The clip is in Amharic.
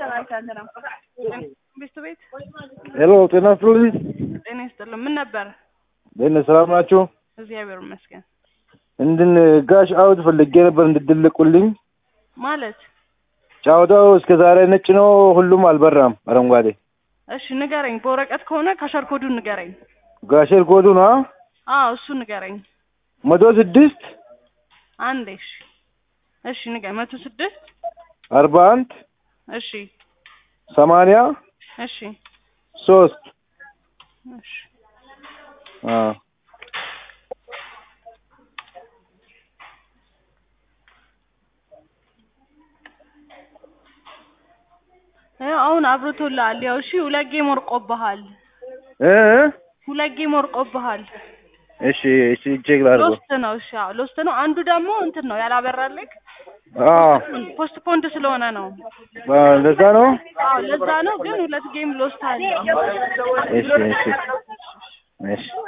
ቤት ቤት ሄሎ ጤና ይስጥልኝ። ጤና ይስጥልን። ምን ነበር? ደህና ሰላም ናችሁ? እግዚአብሔር ይመስገን። እንድን ጋሽ አውድ ፈልጌ ነበር እንድትልቁልኝ። ማለት ጫወታው እስከ ዛሬ ነጭ ነው፣ ሁሉም አልበራም አረንጓዴ። እሺ ንገረኝ። በወረቀት ከሆነ ካሸር ኮዱን ንገረኝ። ጋሸር ኮዱ ነው አዎ እሱ ንገረኝ። መቶ ስድስት አንዴ እሺ፣ እሺ ንገረኝ። መቶ ስድስት አርባ አንድ እሺ፣ ሰማንያ እሺ፣ ሶስት እሺ። አዎ ይኸው አሁን አብርቶልሃል። ያው እሺ፣ ሁለት ጌም ወርቆብሃል። እ ሁለት ጌም ወርቆብሃል። እሺ እሺ ቼክ ላድርገው። ሎስት ነው። እሺ፣ አዎ ሎስት ነው። አንዱ ደግሞ እንትን ነው ያላበራልክ አዎ ፖስት ፖንድ ስለሆነ ነው። አዎ፣ እንደዛ ነው። አዎ ለዛ ነው። ግን ሁለት ጌም ሎስት አለ። እሺ እሺ እሺ